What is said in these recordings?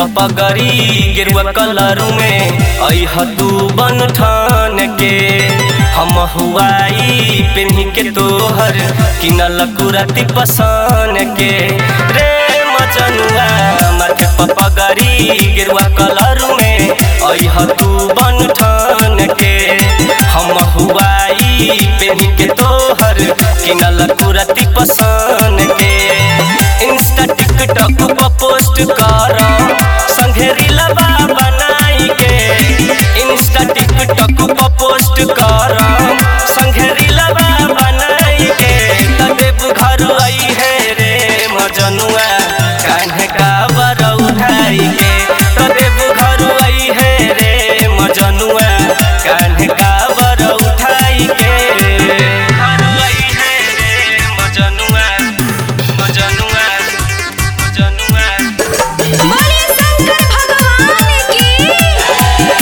पगरी गेरुआ कलर में अह तू बन ठान के हम हुआई पेन्ही के तोहर किनल कुरती पसान के रे मचनुआ माथे पगरी गेरुआ कलर में अह तू बन ठान के हम हुआई पेन्ही के तोहर किनल कुरती पसान के इंस्टा टिकटॉक पर पोस्ट कर संगे रीलबा बनाई के इंस्टा टिकटॉक पर पोस्ट कर संगे रीलबा बनाई के तदेव घर आई है रे मजनुआ कान्हे का बर उठाई के तदेव घर आई है रे मजनुआ कान्हे का बर उठाई के घर आई है रे मजनुआ मजनुआ मजनुआ बोले शंकर भगवान की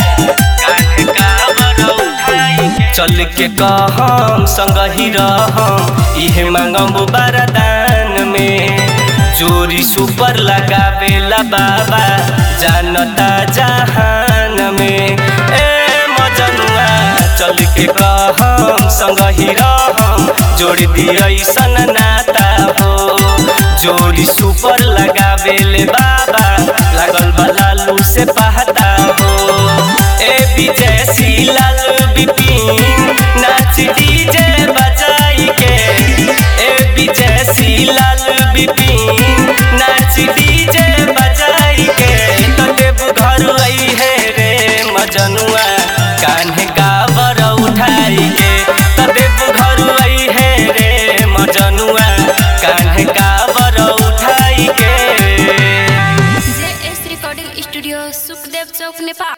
चल के कहम संग ही रहम इहे मांगम बरदान में जोरी सुपर लगावेला बाबा जानता जहान में ए मजनुआ चल के कहम संग ही रहम जोड़ दिया सन नाता हो जोड़ी सुपर लगावेले बाबा लागल बलालू से पहता हो ए विजय लाल बिपिन नाच डीजे बजाई के ए विजय लाल बिपिन नाच डीजे बजाई के तदेव घर आई है रे मजनुआ कान्हे काबर उठाई के तदेव घर आई है रे मजनुआ कान्हे काबर उठाई के J S recording studio Sukhdev Chowk Nepal